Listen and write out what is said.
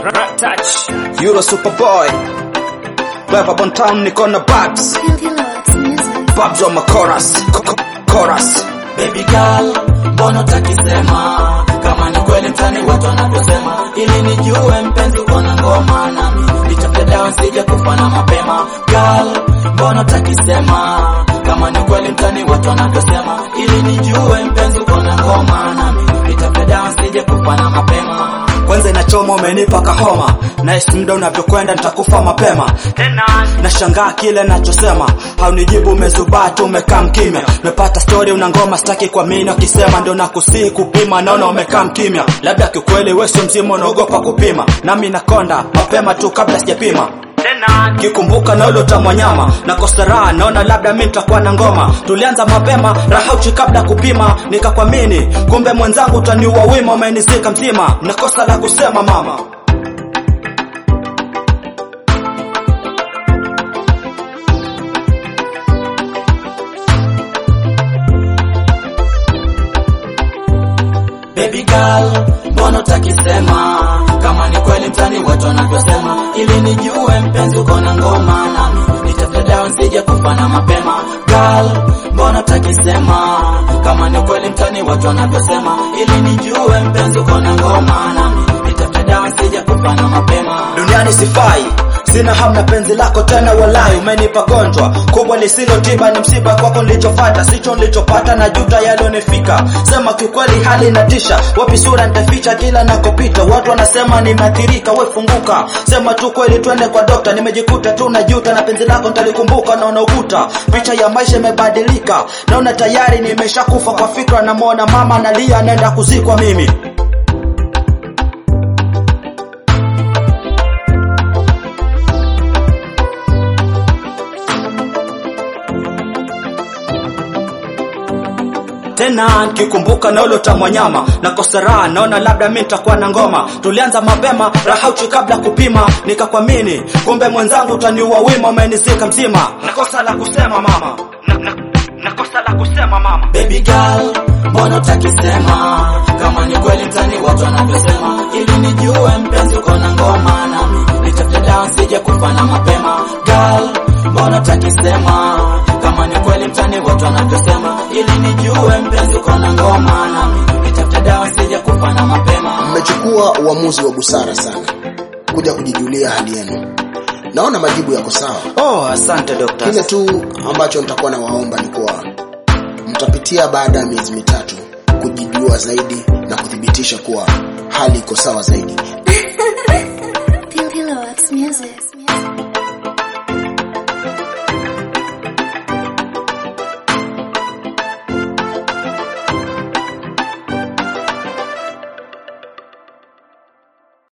Rat touch. Euro Superboy. Wepa Bon Town niko na Babs. Babs on my chorus. Co- co- Chorus. Baby girl, mbona utakisema kama ni kweli mtani watu wanavyosema, ili nijue mpenzi uko na ngoma nami nitafute dawa nsije kufa na mapema. Girl, mbona utakisema kama ni kweli mtani watu wanavyosema, ili nijue mpenzi uko na ngoma nami nitafute dawa nsije kufa na mapema. Kwanza inachoma umenipa kahoma. Nice muda unavyokwenda nitakufa mapema. Tena. Nashangaa kile nachosema. Haunijibu umezubaa tu umekaa mkimya. Mepata story una ngoma sitaki kuamini ukisema ndio nakusii kupima naona umekaa mkimya. Labda kiukweli wewe sio mzima unaogopa kupima. Nami nakonda mapema tu kabla sijapima. Tena. kikumbuka na ule utamwa nyama na kosta raha naona labda mi nitakuwa na ngoma tulianza mapema rahauchi kabla kupima nikakwamini kumbe mwenzangu utaniua wima umenizika mzima na kosa la kusema mama Baby girl, mbona utakisema kama ni kweli mtani watu wanavyosema, ili nijue mpenzi uko na ngoma nami nitafute dawa nsije kufa na mapema. Girl, mbona utakisema kama ni kweli mtani watu wanavyosema, ili nijue mpenzi uko na ngoma nami nitafute dawa nsije kufa na mapema. duniani sifai sina hamna penzi lako tena walai umenipa gonjwa kubwa lisilo tiba ni msiba kwako nilichofata sicho nilichopata na juta yalionifika sema kiukweli hali inatisha wapi sura nitaficha kila nakopita watu wanasema nimeathirika we funguka sema tu kweli twende kwa dokta nimejikuta tu na juta na penzi lako nitalikumbuka naona ukuta picha ya maisha imebadilika naona tayari nimeshakufa kwa fikra namwona mama nalia anaenda kuzikwa mimi tena nikikumbuka na ule utamwa nyama na kosa raha naona labda mi nitakuwa na ngoma tulianza mapema rahauchi kabla kupima nikakwamini kumbe mwenzangu utaniua wima umenizika mzima na kosa la kusema mama na, na, na kosa la kusema mama Baby girl, mbona utakisema kama ni kweli mtani watu wanavyosema, ili nijue mpenzi uko na ngoma nami nitafute dawa nsije kufa na mapema. Girl, mbona utakisema kama ni kweli mtani watu wanavyosema, ili nijue mpenzi uko na ngoma nami nitafute dawa nsije kufa na mapema. mmechukua uamuzi wa busara sana kuja kujijulia hali yenu naona majibu yako sawa oh asante dokta kile tu ambacho nitakuwa na waomba ni kuwa mtapitia baada ya miezi mitatu kujijua zaidi na kuthibitisha kuwa hali iko sawa zaidi Pillow X Music.